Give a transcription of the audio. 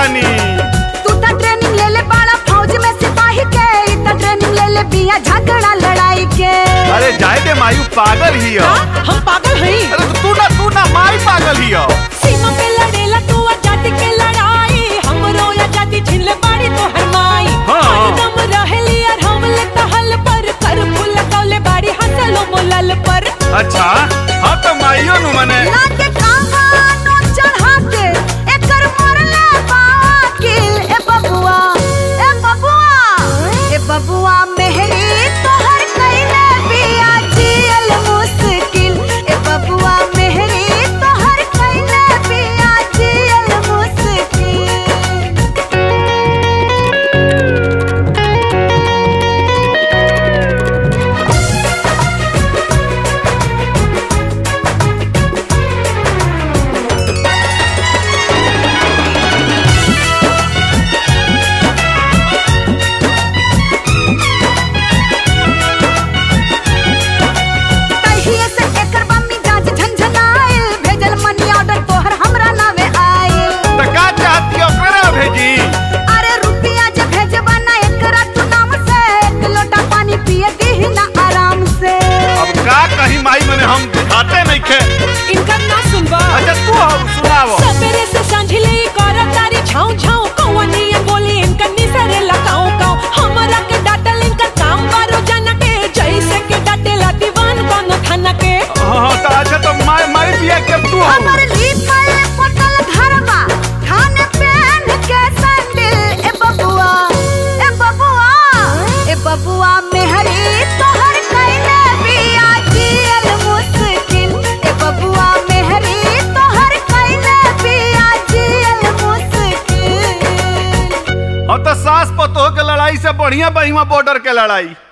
बानी तू त ट्रेनिंग ले ले बाड़ा फौज में सिपाही के ई त ट्रेनिंग ले ले बिया झगड़ा लड़ाई के अरे जाए दे मायू पागल ही हो का? हम पागल हई अरे तो तू ना तू ना माई पागल ही हो सीमा पे लड़ेला तू आजादी के लड़ाई हमरो आजादी छीन ले बाड़ी तो हरमाई हाँ। हरदम रहेली और हम ले कहल पर कर फूल कौले बाड़ी हंसलो मोलल पर अच्छा हाँ तो माइयो नु मने ना के कहानो चढ़ा के एकर मरले बाकिल ए बबुआ ए बबुआ ए बबुआ मेहरी तोहर कइले बिया जियल मुश्किल ए बबुआ मेहरी तोहर कइले बिया जियल मुश्किल तहिए से एकर बम्मी जांच झंझनाइल भेजल मनी ऑर्डर तोहर हमरा नावे आइल तो का चाहती हो करा भेजी अरे रुपिया जे भेजबा ना एकरा तू नाम से एक लोटा पानी पिए दीही ना आराम से अब का कहीं माई मने हम खाते नहीं खे इनका ना सुनबा अच्छा तू हम सुनावो सवेरे से सांझले कर तारी छाऊ छाऊ कौवनी बोली इनका निसरे लगाऊ काऊ हमरा के डाटल इनका काम बारो जाना के जैसे के डाटेला दीवान कोनो थाना के हाँ हाँ तो अच्छा तो माई माई बिया के तू हो हमर लिखल पटल घरवा खाने पहन के सैंडल ए बबुआ ए बबुआ ए बबुआ मेहरी तोहर कइले बिया जियल मुश्किल ए बबुआ मेहरी तोहर कइले बिया जियल मुश्किल हाँ तो सास पतोह के लड़ाई से बढ़िया बहिमा बॉर्डर के लड़ाई